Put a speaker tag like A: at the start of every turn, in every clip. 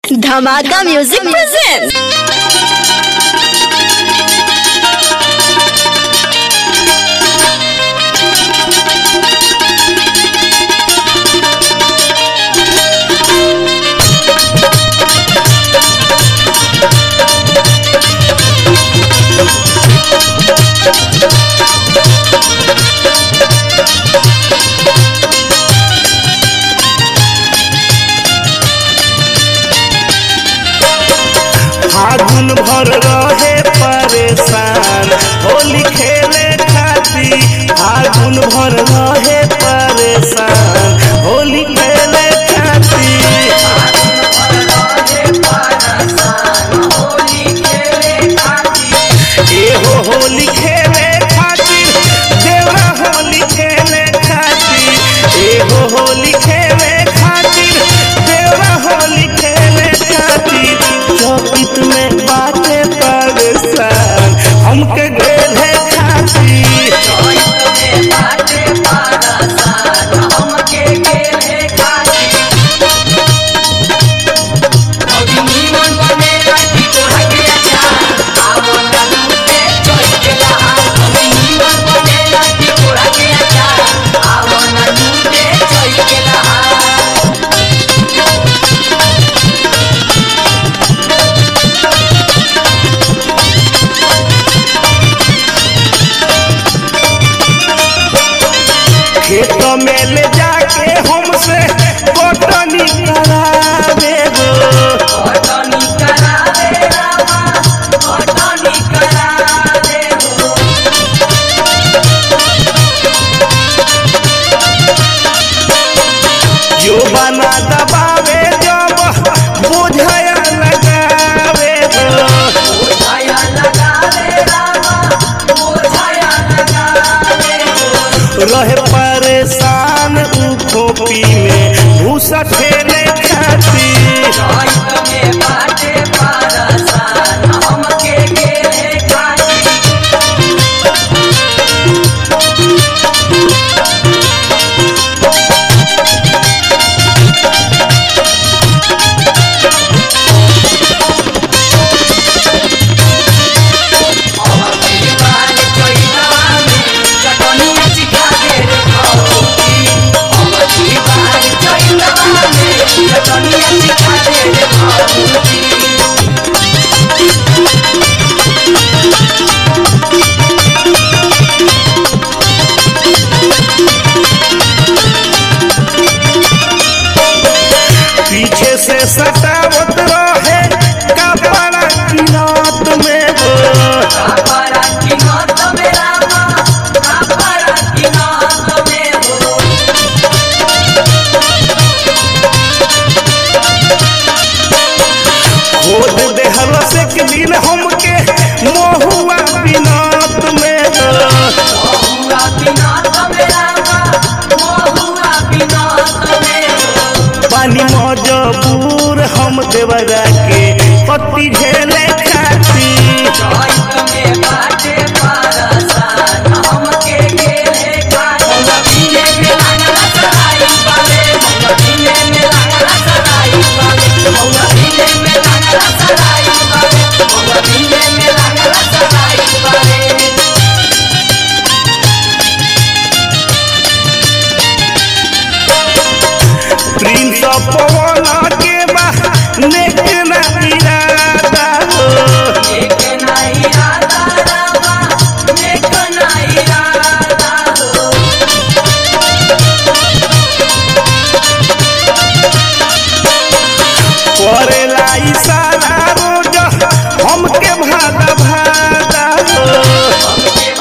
A: धमाका music present
B: फागुन भर रहे परेशान होली खेले खाती फागुन भर रहे परेशान होली खेले खाती एहो होली खेले खातिर देवरा होली खेले खातिर एहो होली खेले खातिर देवरा होली खेले खातिर चौकित में बाटे परेशान हमके गेले खातिर खेत में ले जाके हमसे कटनी करावे गो जो बना दबावे जब बुझाया लगावे गो रहे परेशान उ खोपी में भूसा ठेले खाती पीछे से सतावत रहे कपड़ा की रात में हो खोद देहल से के दिन हमके महुआ बिनात में हो पानी मजबूर हम देवरा के पति झेले खाती प्रिंस पवन के बा नेक ना इरादा हो करेला इशारा रोज हमके भादा भादा हो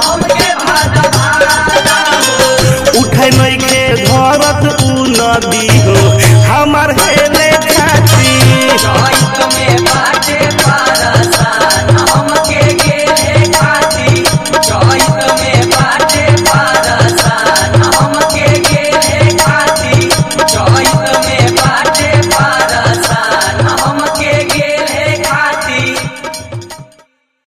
B: उठे नहीं के धरत उ नदी